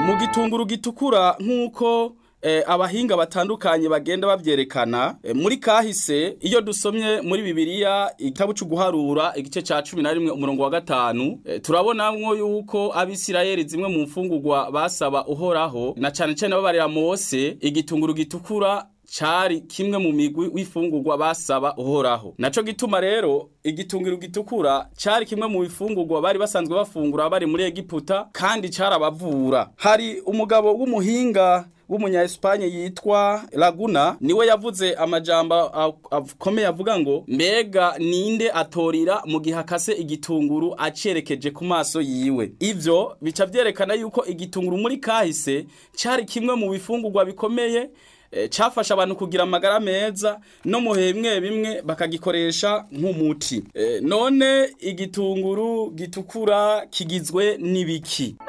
mu gitunguru gitukura nk'uko eh, abahinga batandukanye bagenda bavyerekana eh, muri kahise iyo dusomye muri bibiliya igitabo c'uguharura igice ca cumi na rimwe umurongo wa gatanu eh, turabonamwo yuko abisirayeli zimwe mu mfungurwa basaba uhoraho na cane cane babarira mose igitunguru gitukura cari kimwe mu migwi w'ifungurwa basaba uhoraho naco gituma rero igitunguru gitukura cari kimwe mu bifungurwa bari basanzwe bafungura bari muri Egiputa kandi carabavura hari umugabo w'umuhinga w'umunya Espagne yitwa Laguna niwe yavuze amajambo akomeye avuga ngo mbega ninde atorira mu gihe akase igitunguru acerekeje ku maso yiwe ivyo bica vyerekana yuko igitunguru muri kahise cari kimwe mu bifungurwa bikomeye cyafasha abantu kugira amagara meza no mu bimwe bimwe bakagikoresha nk'umuti none igitunguru gitukura kigizwe n'ibiki